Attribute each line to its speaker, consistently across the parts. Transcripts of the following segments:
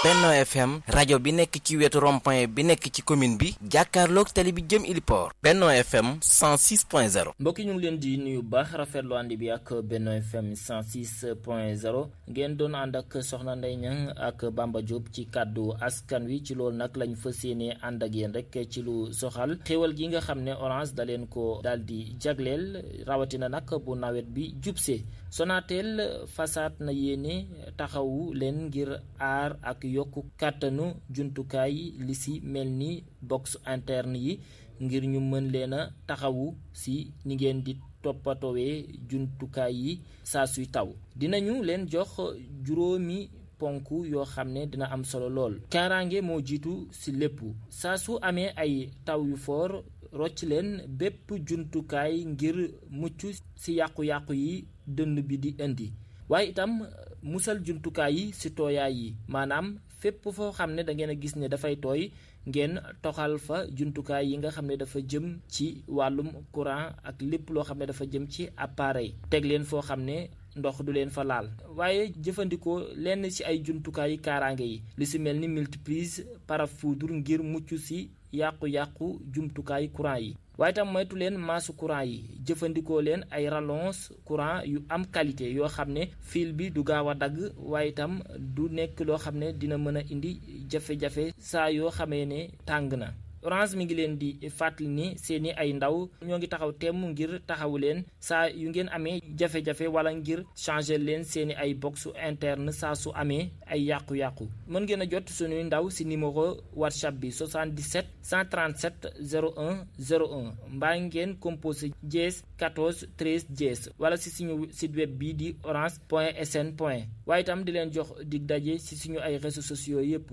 Speaker 1: Benno FM rajo bi nekk ci wetu rond-point bi nekk ci commune bi jàkkaarloog tali bi jëm Iliport Benno FM 106.0
Speaker 2: mbokki ñu ngi leen di nuyu baax rafetlu ànd bi ak Benno FM 106.0 ngeen doon ànd ak Soxna Ndeye Niang ak Bamba Diop ci kàddu askan wi ci loolu nag lañ fas yéene ànd ak yéen rek ci lu soxal xéewal gi nga xam ne Orange da leen ko daal di jagleel rawatina nag bu nawet bi jubse Sonatel fasaat na yéene taxawu leen ngir aar ak yokk kàttanu jumtukaay li si mel ni box interne yi ngir ñu mën leen a taxawu si ni ngeen di toppatoowee jumtukaay yi saa suy taw dinañu leen jox juróomi ponk yoo xam ne dina am solo lool kaaraange moo jiitu si lépp saa su amee ay taw yu foor rocc leen bépp jumtukaay ngir mucc si yàqu-yàqu yi dënn bi di indi waaye itam musal jumtukaay yi si tooyaay yi maanaam fépp foo xam ne da ngeen a gis ne dafay tooy ngeen toxal fa jumtukaay yi nga xam ne dafa jëm ci wàllum courant ak lépp loo xam ne dafa jëm ci appareil teg leen foo xam ne ndox du leen fa laal waaye jëfandikoo lenn ci ay jumtukaayu kaaraange yi li si mel ni multiprise parafoudre ngir mucc si yàqu-yàqu jumtukaayu courant yi waaye tam moytu leen maasu courant yi jëfandikoo leen ay rallonge courant yu am qualité yoo xam ne fil bi du gaaw a dagg waaye itam du nekk loo xam ne dina mën a indi jafe-jafe saa yoo xamee ne tàng na Orange mi ngi leen di fàttali ni seeni ay ndaw ñoo ngi taxaw temm ngir taxawu leen saa yu ngeen amee jafe-jafe wala ngir changer leen seeni ay box interne saa su amee ay yàqu-yàqu mën ngeen a jot suñuy ndaw si numéro whatsapp bi 77 137 01 01 mbaa ngeen composé dièse 14 13 dièse wala si suñu site web bii di orange point sn point waaye itam di leen jox dig daje si suñu ay réseaux sociaux yépp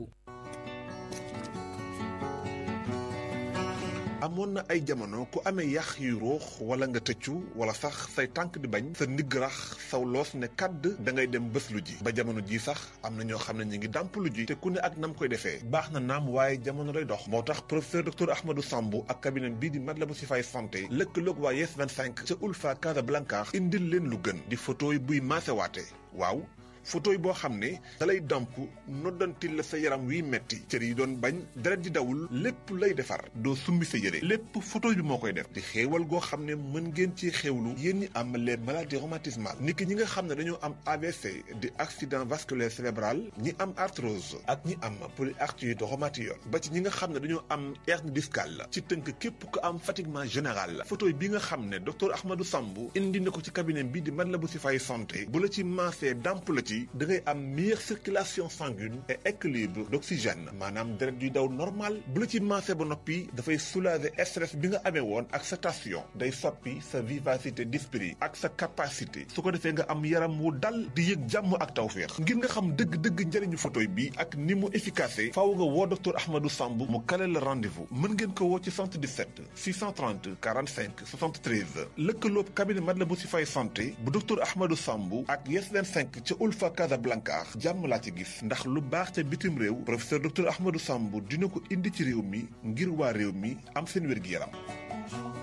Speaker 3: amoon na ay jamono ku amee yax yu ruux wala nga tëccu wala sax say tànk di bañ sa ndigg rax saw loos ne kàdd da ngay dem bés lu ji ba jamono ji sax am na ñoo xam ne ñu ngi dàmp lu ji te ku ne ak nam koy defee baax na naam waaye jamono day dox moo tax professeur docteur Ahmadou Sambou ak cabinet bii di Matlaboul Chifaay santé lëkkaloog waa Yes 25 ca Ulfa Casablanca indil leen lu gën di photo yi buy maasewaate waaw photo yi boo xam ne dalay damp noddantil la sa yaram wiy metti cër yi doon bañ deret di dawul lépp lay defar doo summi sa yére lépp photo bi moo koy def di xéewal goo xam ne mën ngeen ci xéewlu yéen ñi am les maladies rhumatismales nit ki ñi nga xam ne dañoo am AVC di accident vasculaire cérébral ñi am arthrose ak ñi am polyarthrite rhumatoïde ba ci ñi nga xam ne dañoo am hernie discale ci tënk képp ku am fatiguement général photo bi nga xam ne docteur Ahmadou Sambou indi na ko ci cabinet bi di Matlaboul Chifaay santé bu la ci maasee damp la ci da ngay am meilleure circulation sanguine et équilibre d'oxygène maanaam deret yuy daw normal bu la ci maase ba noppi dafay soulager stress bi nga amee woon ak sa tension day soppi sa vivacité d'esprit ak sa capacité su ko defee nga am yaram wu dal di yëg jàmm ak tawféex ngir nga xam dëgg-dëgg njëriñu photoy bi ak ni mu efficace faaw nga woo docteur Ahmadou Sambou mu kale la rendez-vous mën ngeen ko woo ci 77 630 45 73 lëkkaloob cabinet Matlaboul Chifaay santé bu docteur Ahmadou Sambou ak Yes 25 ca Ulfa fa Casablanca jàmm laa ci gis ndax lu baax ca bitim réew professeur docteur Ahmadou Sambou dina ko indi ci réew mi ngir waa réew mi am seen wér-gi-yaram